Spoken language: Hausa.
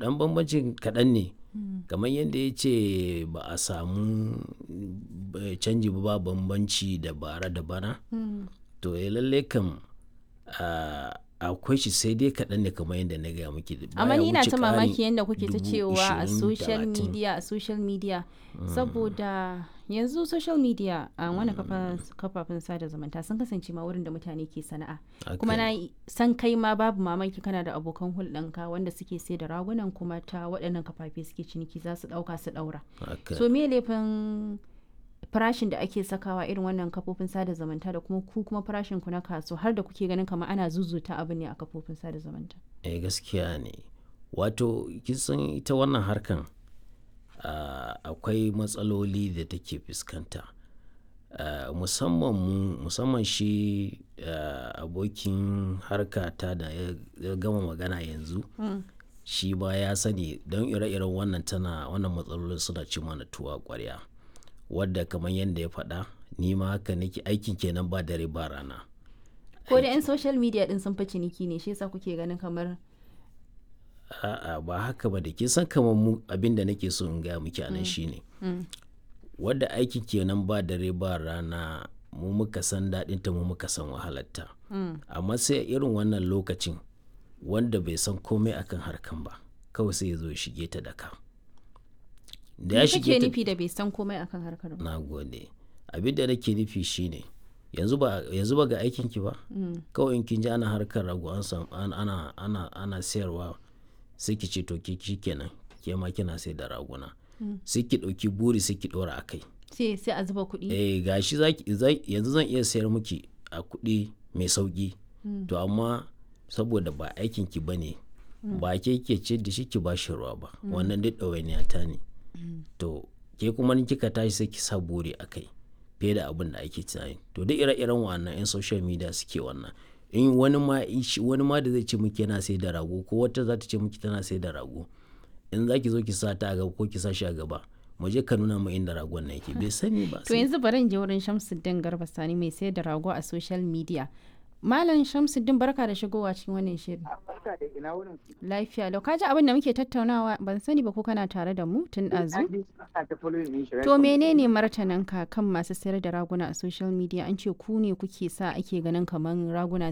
dan bambancin kaɗan ne kamar yadda ya ce ba a samu eh, canji ba ba bambanci da bara da bana to ya lalle kam ah, akwai shi sai dai kaɗan ne kamar yadda na gaya muke amma baya ni ina wuce ta ƙarin mamaki yadda kuke ta dubu cewa a ishirin, social talatin. media a social media saboda yanzu social media a wani kafafen sada zumunta sun kasance ma wurin da mutane ke sana'a kuma na yi- san kai ma babu mamaki kana da abokan hulɗanka wanda suke sai da ragunan kuma ta waɗannan kafafe suke ciniki za su ɗauka su ɗaura Haka. so me laifin farashin da ake sakawa irin wannan kafofin sada zumunta da kuma ku kuma farashin ku na kaso har da kuke ganin kamar ana zuzuta abu ne a kafofin sada zumunta eh gaskiya ne wato kisan ita wannan harkan ah, akwai matsaloli da take fuskanta Ah, musamman mu musamman shi ah, abokin harkata da ya ya gama magana yanzu shi ba ya sani don ire-iren wannan tana wannan matsalolin suna ci mana tuwa kwarya wadda kamar yadda ya faɗa ni ma haka nake aikin kenan ba dare ba rana ko da 'yan social media din sun fi ciniki ne shi yasa kuke ganin kamar a'a ba haka ba da kin san kamar mu abin da nake so in gaya miki anan shine wadda aiki kenan ba dare ba rana mu muka san daɗinta mu muka san wahalarta amma sai irin wannan lokacin wanda bai san komai akan harkan ba kawai sai ya zo ya shige ta daka da ya me shige kake ta nufi da bai san komai akan harkar ba na gode abin da nake nufi shine yanzu ba yanzu ba ga aikin ki ba kawai in kin ji ana harkar rago an sam an- ana ana ana sayarwa sai ki ce to ki kenan ke ma kina sai da raguna sai ki dauki buri sai ki dora akai sai sai a zuba kuɗi eh gashi zaki za- yanzu zan iya sayar miki a kuɗi mai sauki to amma saboda ba aikin ki bane ba ke ke ce da shi ki ba shi ruwa ba wannan duk ɗawainiya ta ne to ke kuma in kika tashi sai ki sa buri a kai fiye da abin da ake tunani to duk ire-iren wannan 'yan social media suke wannan in wani ma ishi- wani ma da zai ce miki yana sai da rago ko wata za ta ce miki tana sai da rago in za ki zo ki sa ta a gaba ko ki sa shi a gaba mu je ka nuna mu inda ragon na yake bai sani ba to yanzu bari in je wurin Shamsuddin Garba Sani mai sayar da rago a social media Malam Shamsuddin barka da shigowa cikin wannan shirin barka da ina wurin lafiya lau kaji abin da muke tattaunawa ban sani ba ko kana tare da mu tun ɗazu ana ta following din shi To menene martaninka kan masu sayar da raguna a social media an ce ku ne kuke sa ake ganin kamar raguna